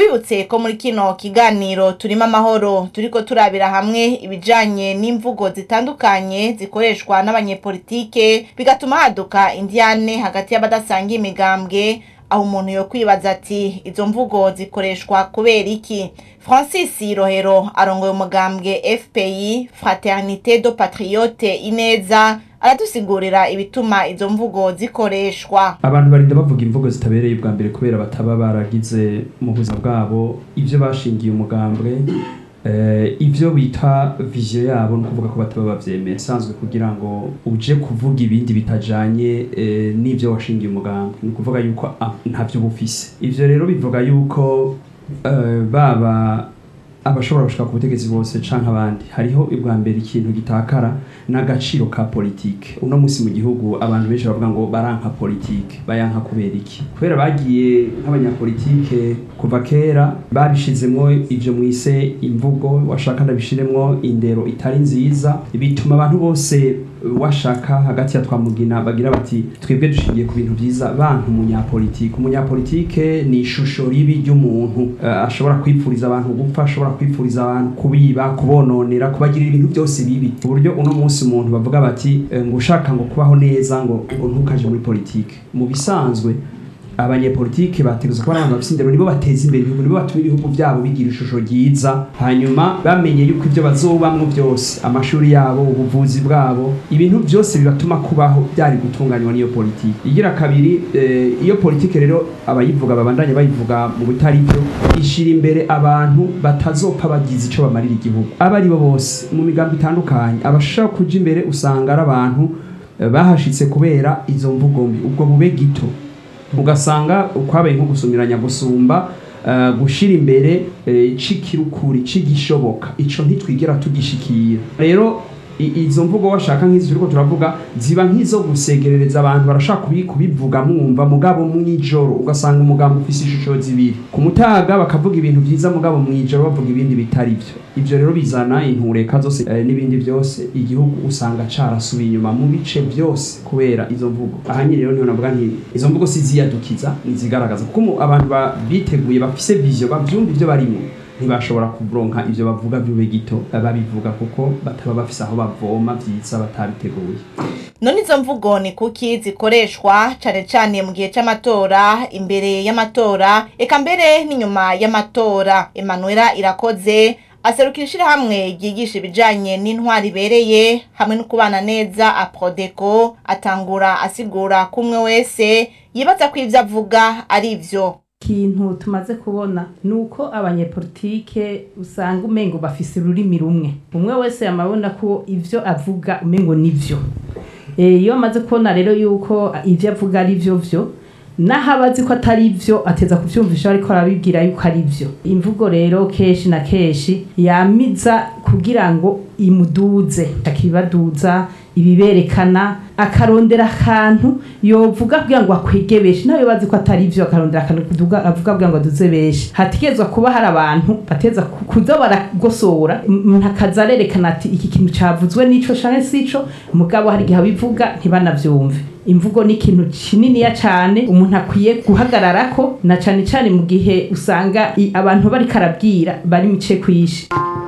tubibutse ko muri kino kiganiro turimo amahoro turiko turabira hamwe ibijanye n'imvugo zitandukanye zikoreshwa n'abanyepolitike bigatuma haduka indiyane hagati y'abadasanga imigambwe aho umuntu yo kwibaza ati izo mvugo zikoreshwa kubera iki francis rohero arongoye umugambwe fpi fraternité do patriote ineza aradusigurira ibituma izo mvugo zikoreshwa abantu barinda bavuga imvugo zitabereye ubwa mbere kubera bataba baragize mu buzima bwabo ibyo bashingiye umugambwe eh, ivyo bita vision yabo ni ukuvuga ko bataba bavyemera isanzwe kugira ngo uje kuvuga ibindi bitajanye eh, n'ivyo washingiye umugambwe ni ukuvuga yuko ah, ntavyo bufise ivyo rero bivuga yuko eh, baba abashobora gushika ku butegetsi bose canke abandi hariho ubwa mbere ikintu gitakara n'agaciro ka politike uno munsi mu gihugu abantu benshi bavuga ngo baranka politike bayanka kubera iki kubera bagiye nk'abanyapolitike kuva kera babishizemwo ivyo mwise imvugo washaka ndabishiremwo indero itari nziza bituma abantu bose washaka hagati ya twamugina bagira bati twebwe dushingiye ku bintu vyiza bantu umunyapolitike umunyapolitike ni ishusho ribi ry'umuntu uh, ashobora kwipfuriza abantu gupfa ashobora kwipfuriza abantu kubiba kubononera kubagirira ibintu byose bibi uburyo uno munsi umuntu bavuga bati eh, ngo ushaka ngo kubaho neza ngo ngo ntukaje muri politike mu bisanzwe abanyepolitike bategerezwa kuba ari abantu bafite indero nibo bateza imbere ibihugu nibo batuma ibihugu byabo bigira ishusho ryiza hanyuma bamenye yuko ibyo bazobamwo byose amashuri yabo ubuvuzi bwabo ibintu byose bibatuma kubaho byari gutunganywa n'iyo politike igira kabiri eh, iyo politike rero abayivuga babandanye bayivuga mu bitari byo ishira imbere abantu batazopfa bagize ico bamarira igihugu abo ari bo bose mu migambo itandukanye abashaka kuja imbere usanga ari abantu eh, bahashitse kubera izo mvugo mbi ubwo bube gito ugasanga kwabaye nko gusumiranya gusumba uh, gushira imbere uh, cikirukuri cigishoboka ico ntitwigera tugishikira rero i- izo mvugo washaka nk'izi turiko turavuga ziba nk'izo gusegerereza abantu barashaka kubi- kubivuga mwumva mugabo mw'ijoro ugasanga umugambo ufise ishusho zibiri ku mutaga bakavuga ibintu vyiza mugabo mw'ijoro bavuga ibindi bitari vyo ivyo rero bizana intureka zose eh, n'ibindi byose igihugu usanga carasubiye inyuma mu bice byose kubera izo mvugo ahanyine rero niho navuga nti izo mvugo si ziyadukiza nizigaragaza kuko mu- abantu ba- biteguye bafise vision bavyumva ivyo barimo ntibashobora kuronka ivyo bavuga vyube gito eh, babivuga kuko bataba bafise aho bavoma vyiza batabiteguye none izo mvugo ni kuki zikoreshwa cane cane mu gihe c'amatora imbere y'amatora eka mbere n'inyuma y'amatora emanuela irakoze aserukira ishirahamwe ryigisha ibijanye n'intwari ibereye hamwe no kubana neza aprodeco atangura asigura ko umwe wese yibaza ko ivyo avuga ari vyo ikintu tumaze kubona ni uko abanyepolitike usanga umengo bafise ururimi rumwe umwe wese yamabona ko ivyo avuga umengo nivyo Eh, iyo amaze kubona rero yuko ivyo avuga ari vyo vyo naho aba azi ko atari vyo ateza kuvyumvisha ariko arabibwira yuko ari vyo imvugo rero kenshi na kenshi yamiza kugira ngo imuduze akibaduza ibiberekana akarondera akantu yovuga kugira ngo akwege benshi nawe bazi ko atari vyo akarondera akantu kuduga avuga kugira ngo aduze benshi hategezwa kuba hari abantu bateza ku- kuza baragosora umuntu akaza arerekana ati iki kintu cavuzwe n'ico canke sico mugabo hari igihe abivuga ntibanavyumve imvugo ni ikintu kininiya cane umuntu akwiye guhagararako na cane cane mu gihe usanga i- abantu bariko arabwira bari mice kwishi